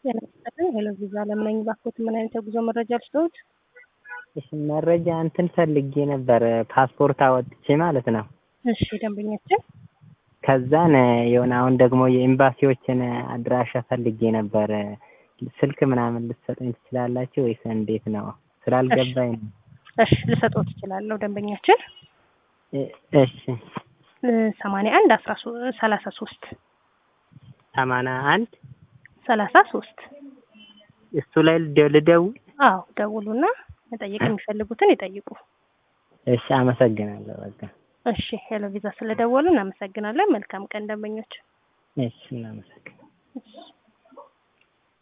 ለመስጠትን ሄሎ ቪዛ ለምነኝ ባኮት ምን አይነት የጉዞ መረጃ ልስጠዎት? እሺ መረጃ እንትን ፈልጌ ነበር ፓስፖርት አወጥቼ ማለት ነው። እሺ ደንበኛችን ከዛን የሆነ አሁን ደግሞ የኤምባሲዎችን አድራሻ ፈልጌ ነበር። ስልክ ምናምን ልትሰጡኝ ትችላላችሁ ወይስ እንዴት ነው? ስላልገባኝ ነው። እሺ ልሰጥዎት እችላለሁ ደንበኛችን እ- እሺ ሰማንያ አንድ አስራ ሰላሳ ሶስት ሰማንያ አንድ ሰላሳ ሶስት እሱ ላይ ልደ- ልደውል? አዎ ደውሉና መጠየቅ የሚፈልጉትን ይጠይቁ። እሺ አመሰግናለሁ። በቃ እሺ ሄሎ ቪዛ ስለደወሉ እናመሰግናለን። መልካም ቀን ደንበኞች። እሺ እናመሰግናለን። እሺ